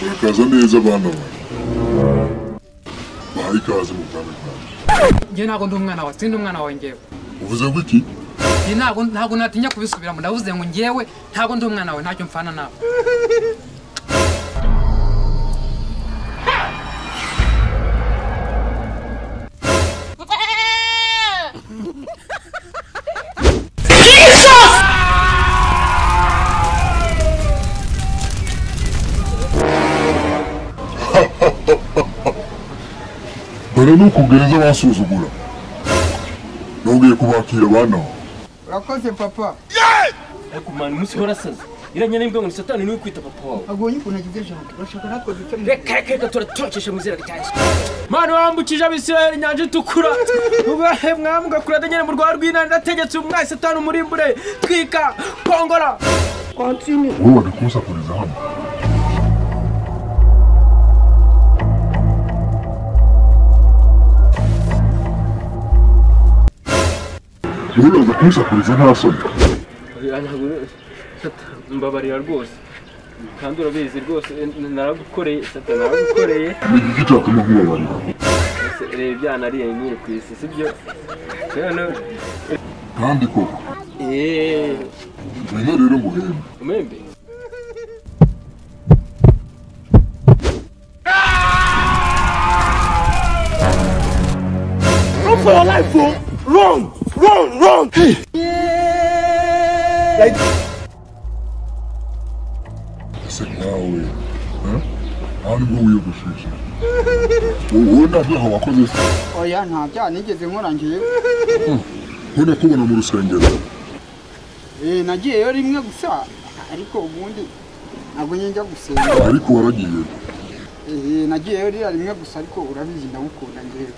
Mwikaza neza abana banjye baha ikaze mu bwami bwanjye njye ntabwo ndi umwana wawe sindi umwana wawe ngewe uvuze ngo iki Njye ntabwo ntabwo natinya kubisubiramo ndavuze ngo ngewe ntabwo ndi umwana wawe ntacyo mfana nawe dore ni ukugenza basuzugura nongeye kubakira abana bawe urakoze papa ariko umwana umunsi uhora asaze iranye n'imbwa ngo ni satani niwe kwita papa wawe agonye ukuntu agize ijambo urashaka natwe duce mu reka reka reka turatorokesha mu izina ryanjye mana wambukije abisirayeli inyanja itukura ubahe mwambwa kuradanyere mu rwara rw'inani nategetse umwayi satani umurimbure twika kongora wowe wari kunsakuriza hano uribaza kunsakuriza nta soni mbabarira rwose kandi urabizi rwose naragukoreye satani naragukoreye ni iki cyatuma nkubabarira reba ibyana ariye nyine ku isi sibyo kandi koko eee ngwino rero nguhembe umwembe ese nkawe eh? nta nibwo wiyogosheshe wowe nta byaha wakoze se oya nta byaha nigeze nkora ngewe ko nakubona mu rusengero Eh, nagiyeyo rimwe gusa ariko ubundi ntabwo njya gusenga ariko waragiye Eh, nagiyeyo ririya rimwe gusa ariko urabizi ndagukunda ngewe